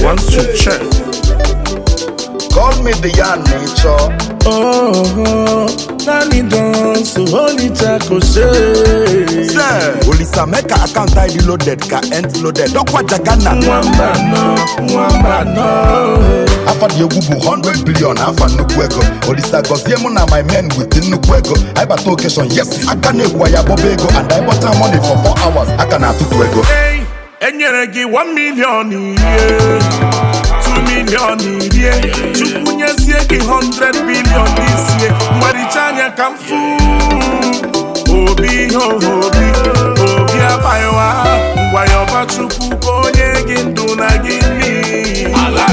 check, One, two, check. Call me the yarn nature. Oh, Nani dance, holy taco say. Say, Olisa make her account ID loaded, ka end loaded. Dokwa Jagana. Mwamba no, mwamba no. Afa the egwu bụ 100 billion afa nnukwu ego Olisa gọzie mụ na my men with nnukwu ego anyị bata occasion yes aka na-ekwu ya bọba ego and I bought her money for 4 hours aka na-atụtụ ego Hey, enyere gị 1 million iri 2 million iri Chukwu nyezie gị 100 billion isie mgbaricha anya ka m fụ obi ihe obi obi abaghịwa ngwa ya ọba Chukwu ka onye gị ndụ na gị mmiri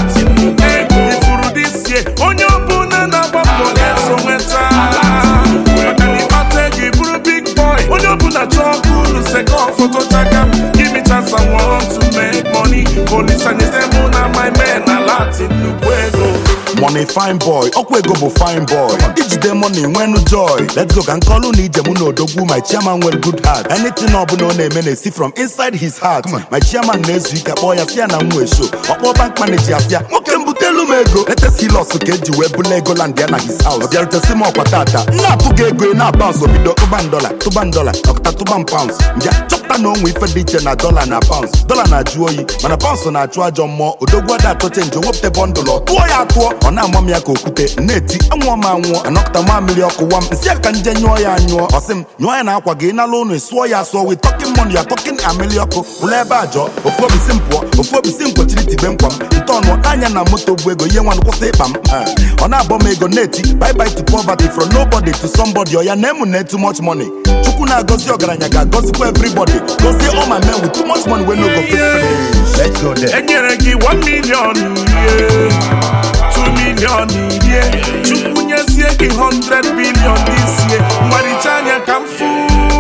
ifuru disie onye ọbụla na-agba mbọ ga-eso nweta maka na ịkpata ego ị bụrụ big boy onye ọbụla chọọ ka unu sekọ foto chaka m give me chance I want to make money olisa nyeze mụ na my men na latin nnukwu ego money fine boy ọkwa ego bụ fine boy ijide money nwenu joy let's go ka nkọlụ na ije mụ na odogwu my chairman nwere good heart anything ọbụla ọ na-eme na-esi from inside his heart my chairman na-ezu ike kpọọ ya sịa na m nwee show ọkpọ bank manager asịa nwoke m butelu m ego letesi los ka eji wee bula ego land ya na his house ọ bịarutesi m ọkwa tata nna atụ gị ego ị na-abans obido tụban dola tụban dola ọkụta tụban pounds mbịa chọpụta na onwe ife dị iche na dola na pounds dola na-ajụ oyi mana pounds na-achụ ajọ mmụọ odogwu ada atọ chenji wepụta bọndụl ọ tụọ ya atụọ ọ na-ama m ya ka okwute na-eti anwụọ m anwụọ anọkụta mamịrị ọkụwa m nsị aka nje nyụọ ya anyụọ ọsị m nyụọ ya na akwa gị nala ụnụ sụọ ya asụọ wi tọkin mọnụ ya tọkin amịrị ọkụ ụlọ ebe a jọọ ofu obi si m pụọ ofu obi si m kwechiri tibe nkwa m nte ọnụ anya na moto bụ ego ihe nwanụ kwụsị ịkpa m ọ na-abọ m ego na-eti bye bye to poverty from nobody to somebody ọ ya na emu na too much money chukwu na-agọzi ọgaranya ga-agọzikwa everybody gọzie all my men with too much money wey no go fit finish let's go there enyere gị 1 million iri 2 million iri chukwu nyezie gị 100 billion isie mgbaricha anya ka m fụ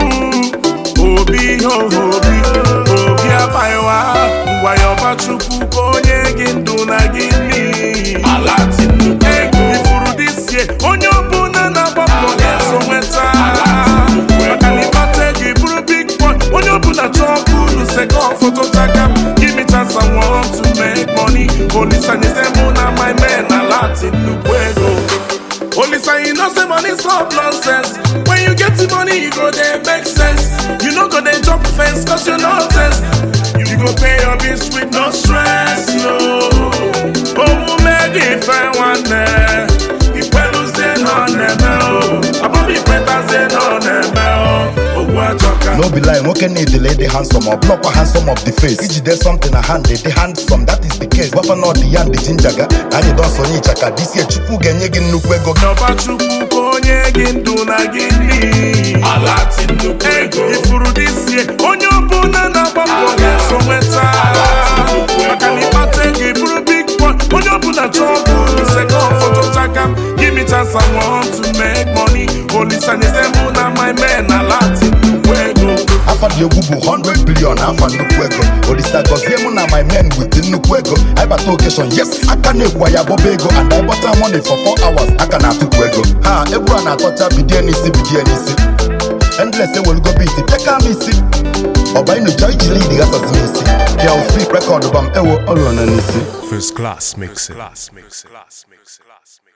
obi ihe obi obi abaghịwa ngwa ya ọba chukwu ka onye gị ndụ na gị mmiri ego ifuru disie onye ọbụla na-agba mbọ ga-eso nweta maka na ịkpata ego ị bụrụ big boy onye ọbụla chọọ ka unu sekọ foto chaka m give me chance I want to make money olisa nyeze mụ na my men na latin nnukwu ego olisa you know say money stop nonsense when you get the money you go dey make sense you no go dey jump fence cause you no test you go pay your bills with no stress no omume gị fe nwanne ikpeluzie nọ na-eme o abụghị ikwetazie nọ na-eme o ogwu achọka no be lie nwoke na-edele dị handsome ọ bụlọkwa handsome of the face ijide something na hand dị handsome that is the case gwafa na ọdị ya ndị jinjaga na anyị dọsọ onye ịchaka disie chukwu ga-enye gị nnukwu ego n'ọba chukwu ka onye gị ndụ na gị mmiri ego ifuru disie onye ọbụla na-agba mbọ ga-eso nweta maka na ịkpata ego ị bụrụ big boy onye ọbụla chọọ ka unu sekọ foto chaka m give me chance I want to make money olisa nyeze mụ na my men na latin nnukwu ego afa dị egwu bụ 100 billion afa nnukwu ego olisa gọzie mụ na my men with nnukwu ego anyị bata occasion yes aka na-ekwu ya bọba ego and I bought her money for 4 hours aka na-atụtụ ego ha egwu a na-atọcha bidie n'isi bidie n'isi endless ewelugo beat pịaka m isi ọba ịnụcha iji lead gasasị n'isi pịa ofi rekọdụ bam ewo ọrụọ na n'isi First class mixing. Class mixing. Class mixing. Class mixing.